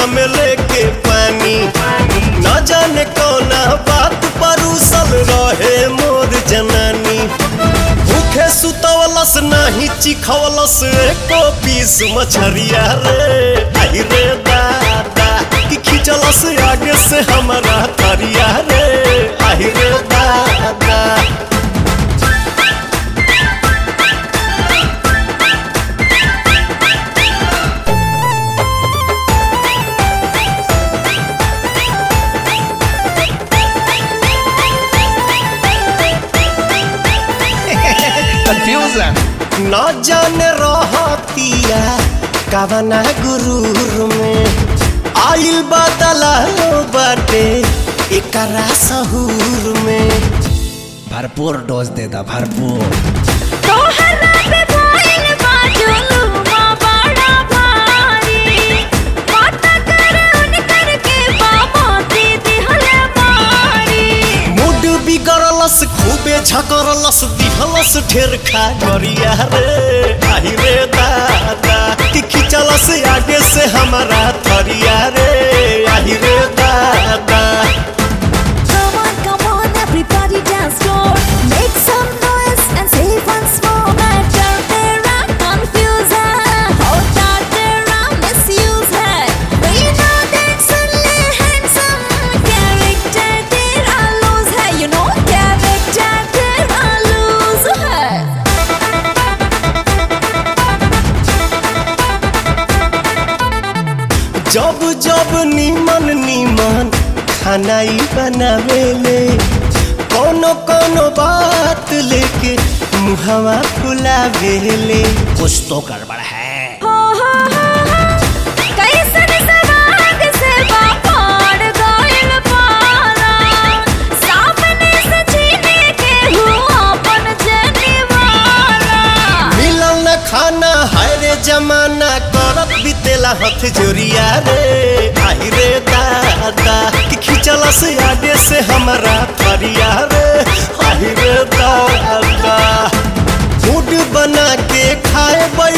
में लेके पानी न जाने कौना बात पर उसल रहे मोर जनानी भूखे सुतवलस नाही चिखवलस एको पीस मछरिया रे आई रे दादा कि खिंचलस आगे से हमारा तरिया रे आई रे दादा Confusion. न जाने रहतिया कवना गुरूर में आइल बदला बाटे एकरा सहूर में भरपूर डोज दे दा भरपूर तोहरा पे भइल बा जुलुमा बड़ा भारी माता कर उनकर के बाबा दीदी हले मारी मूड बिगड़लस खूबे झकरलस दिहलस ढेर खा गरिया रे आई रे दादा कि खिंचलस आगे से हमारा थरिया रे आई रे दादा Come on, come on, everybody dance floor. Make some noise and say once more. Matter तेरा confusion. होता तेरा misuse है. We know that suddenly handsome. Character तेरा lose है. You know, character तेरा lose है. जब जब नीमन नीमन खाना ही बनावेले कोनो कोनो बात लेके मुहवा फुलावेले कुछ तो गड़बड़ है हो हो हो हो कैसन सवाद से बापाड़ गइल पारा सामने से छीने के हुआ अपन जनिवारा मिलल न खाना हाय रे जमाना करत बितेला हथ जोरिया रे आई रे दादा कि खिंचला से आगे से हमारा थरिया रे आई रे दादा मूड बना के खाए